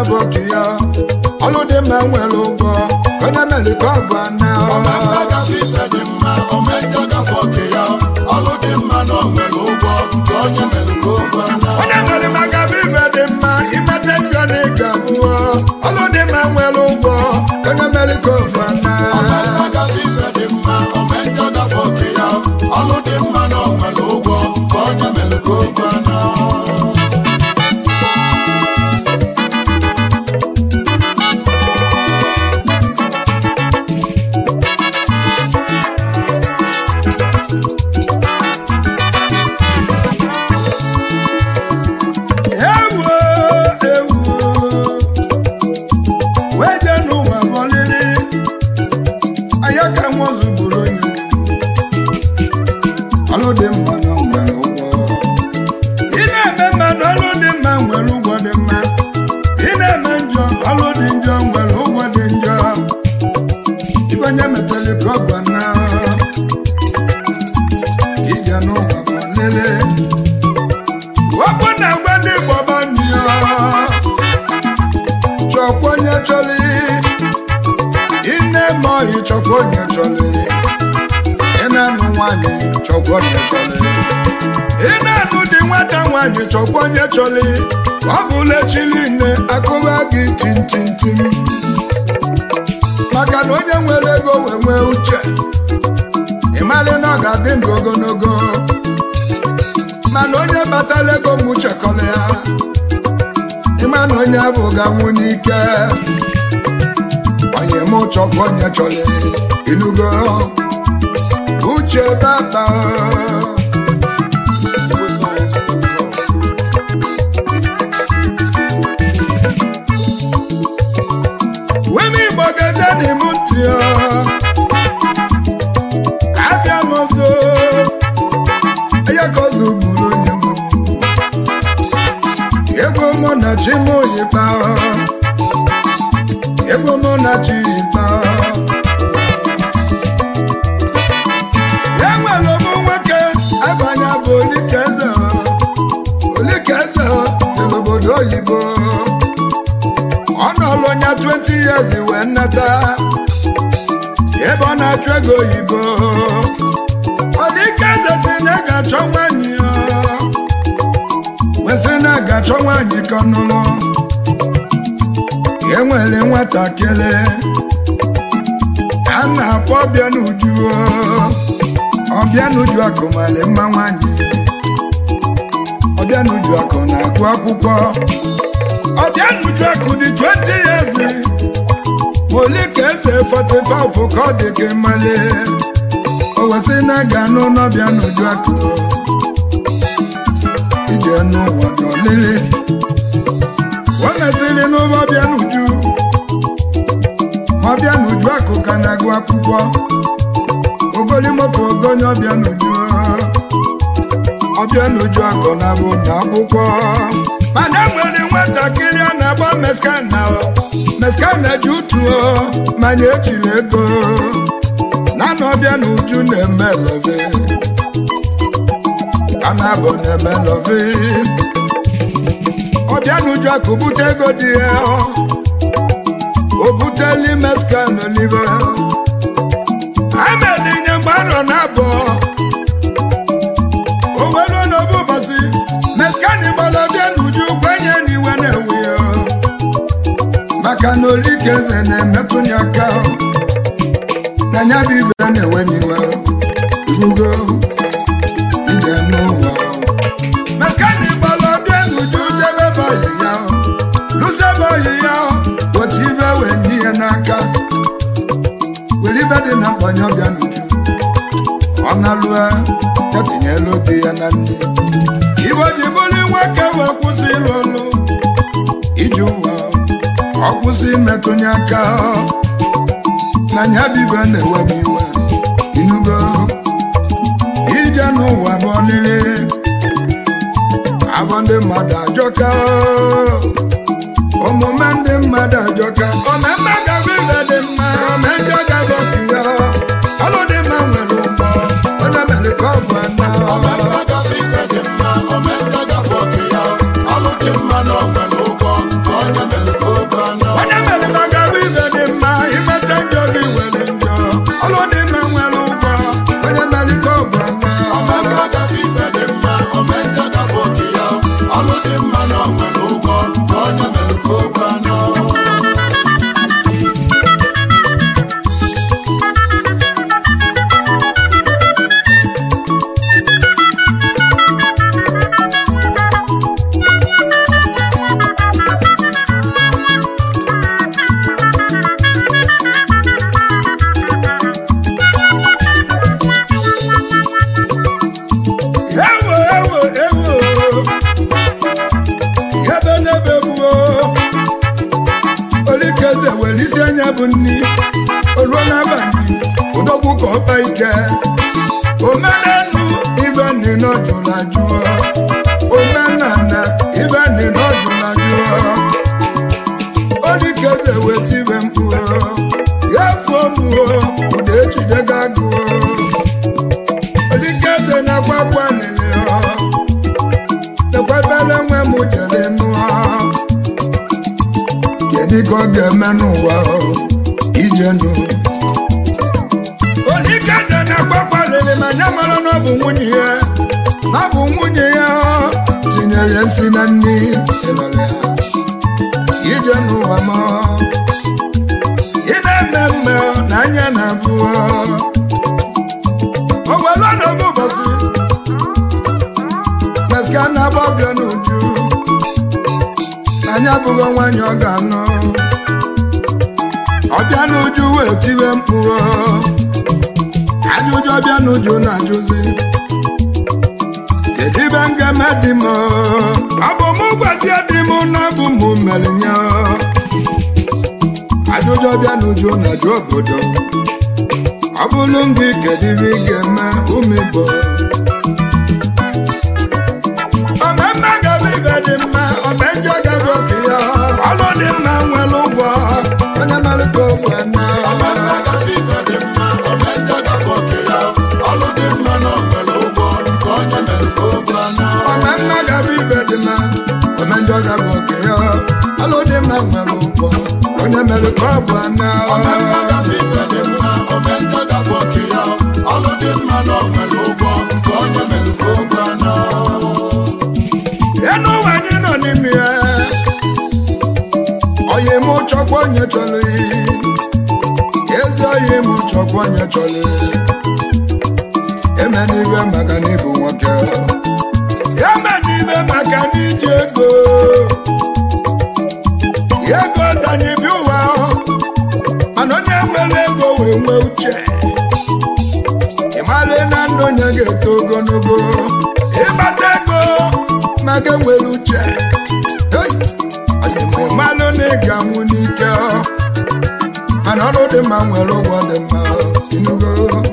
gafe oke ya ọlụ dị mma nwere ụgwọ ka onye mere ka ọ bụ ana Omemma gafe ife dị mma, omenjọ gafe oke ya. Ọlụ dị mma na o nwere ụgwọ, nke onye mere ka o bụ ana. onye nwere maka bụ ife dị mma imete njọ na ịga abụọ ọlụ dị mma nwere ụgwọ ka onye mere ka ọ bụ ana Omemma gafe ife dị mma, omenjọ gafe oke ya. Ọlụ dị mma na o nwere ụgwọ, nke onye mere ka o bụ ana. ewu ewu wee jee n'ụwa bọlili anya ka nwozu gburu onye ọlụ dị mma na o nwere ụgwọ ị na-eme mma na ọlụ dị mma nwere ụgwọ dị mma ị na-eme njọ ọlụ dị njọ nwere ụgwọ dị njọ ibe onye metali ka ọ bụ na ije n'ụwa bọlili Okwu na-agwa ndị Igbo banyị chọkwa onye chọrọ ị na-eme ọhị chọkwa onye chọrọ ị na-anụ nwaanyị chọkwa onye chọrọ ị na-anụ dị nwata nwaanyị chọkwa onye chọrọ ọ bụla echili nne akụba gị tintintim maka na onye nwere ego wee nwee uche ịmalị na ọ ga-adị ndụ ogologo mana onye batala ego m chekọrọ ya ịma na onye bụ ga-anwụ n'ike onye m chọkwa onye chọrọ inugo uche baba wemi igbo gaze n'ime ntị ya abịa m ọzọ ya ka ọzọ gburu onye nwe m ego mụ na chi m oyiba ego mụ na chi yiba e nwere ụmụ nwoke abanya bụ olikeze olikeze jere obodo oyibo ọ nọlụ ya 20 years wee nnata ebe ọ na-achụ ego oyibo Olikeze si na ị ga-achọ nwaanyị ya wesị na ị ga-achọ nwaanyị ka ọ nụrụ enwere nwatakịrị a na-akpọ ọbịa n'uju ọbịa n'uju akụ mara mma nwaanyị ọbịa n'uju akụ na-agụ akwụkwọ ọbịa n'uju akụ dị 20 years Olikeze 45 ka ọ dị ka mmalị o wesị na ga anụ n'ọbịa n'uju akụ ije n'ụwa n'olili o mesịrị n'ụba ọbịa n'uju ọbịa n'uju akụ ka na-agụ akwụkwọ ogoli moto ogonye ọbịa n'uju ọbịa n'uju akụ na-abụ na akwụkwọ mana nwere nwatakịrị a na-agba meskana meskana ji utuo manya ejiri ego naanị ọbịa na uju na-eme love a na-abụ na-eme love ọbịa na uju akụ bute ego dị ya o buteli meskan olive ameli nye mgbe arọ na abụọ o were n'oge ụbọchị meskan gbara ọbịa na uju kwenye n'iwe na-ewe ya maka na olikeze na-emetụ ya aka na nya bụ ibe na-ewe n'iwe rugo ije n'ụwa meskani gbara ọbịa n'uju jebe bọyị ya lụse bọyị ya otu ibe wee nye ihe n'aka were ibe dị na mkpanye ọbịa n'uju ọ na-alụa ya tinyela obi ya na nne iwe ji bụrụ nwoke wee kwụsị ịlụ ọlụ iji ụwa ọ kwụsị imetụnye aka na nya bibe na-ewe m iwe inugo ije n'ụwa bụ ọlịlị abụ ndị mmadụ ajọka omume ndị mmadụ ajọka omemme gaba ibe dị mma omejọ gaba otu ya ọlụ dị mma nwere ụgbọ onye mere ka ọ bụ ana Omemma gafe ife dị mma, omenjọ gafe oke ya. Ọlụ dị mma na o nwere ụgwọ, nke onye mere ka o bụ nni oruo n'abalị odogwu ka ọba ike omenenu ibe nni n'ọjụla jụọ omenana ibe nni n'ọjụla jụọ olikeze weta ibe mkpụọ ya fuo mụọ ụda ejide ga agụọ olikeze na-agbakwa lele ekwebele nwe m jere nụọ kedu ka ọ ga-eme n'ụwa ije nụ olikeze na-agbakwa lele ma ya mara na ọ bụ nwunye ya na ọ bụ nwunye ya tinyere nsị na nri ịnọrọ ya ije n'ụwa m ị na-eme mme na anya na-abụ o were ọnọdụ ụbọchị meska na-agba ọbịa n'uju na anya bụghị nwanyị ọ ga-anọ ọbịa n'uju wee tiwe mkpu ajụjụ ọbịa n'uju na-ajụzi kedu ibe m ga-eme dị m ọ bụ mụ gwazie dị m na bụ mụ mere nye ajụjụ ọbịa n'uju na-ajụ obodo ọ bụrụ ndị kedu ibe ị ga-eme ụmụ igbo omemme gaba ibe dị mma ome njọ gaba oke ya ọlụ dị mma nwere ụgwọ onye mere ka ogbe na Ọmemme gafe ibe dị mma, omenjọ gafe oke ya. Ọlụ dị mma na o nwere ụgwọ, ka onye mere ka o gwa na. omemme gaba ibe dị mma ome njọ gaba oke ya ọlụ dị mma nwere ụgwọ onye mere ka ọ bụ na Ọmemme gafe ibe dị mma, omenjọ gafe oke ya. Ọlụ dị mma na o nwere ụgwọ, ka onye mere ka o gwa na. enu ụwa anyị nọ n'ime ya oyi m chọkwa onye chọrọ ezi oyi m chọkwa onye chọrọ eme n'ibe maka na ịbụ nwoke eme n'ibe maka na iji ego ego danyebi ụwa mana onye nwere ego wee nwee uche ịmara na ndụ onye ga-eto ogologo ịgbata ego maka nwere uche ịmalụ na ị ga-anwụ n'ike mana ọrụ dị mma nwere ụgwọ dị mma inugo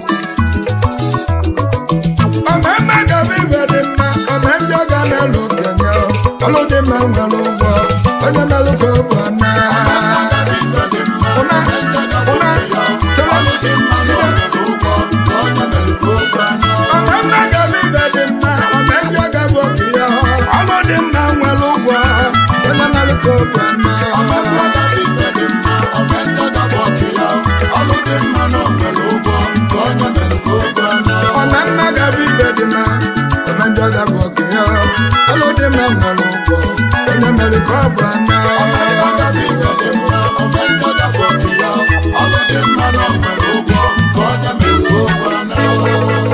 omemme gaba ibe dị mma ome ndị ọ ga na-alụ okenye ọlụ dị mma nwere ụgwọ onye melụ ka ọ bụ na Gafe ibe dị mma, ụna omenjọ gafe ụna oke ya. sọrọ Ọlụ dị mma na o nwere ụgwọ, ka onye mere ka o gwa na. omemme gaba ibe dị mma ome ndị ọ ga-bụ oke ya ọlụ dị mma nwere ụgwọ onye melụ ka ọ bụ na Ọmemme gafe ibe dị mma, omenjọ gafe oke ya. Ọlụ dị mma na o nwere ụgwọ, ka onye mere ka o gwa na. ọma mma gaba ibe dị mma ọma njọ gaba oke ya ọlụ dị mma nwere ụgwọ onye mere ka ọ bụ ana Ọmemme gafe ibe dị mma, omenjọ gafe oke ya. Ọlụ dị mma na o nwere ụgwọ, ka onye mere ka o gwa na.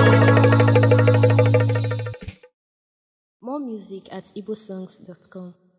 More music at igbosongs.com.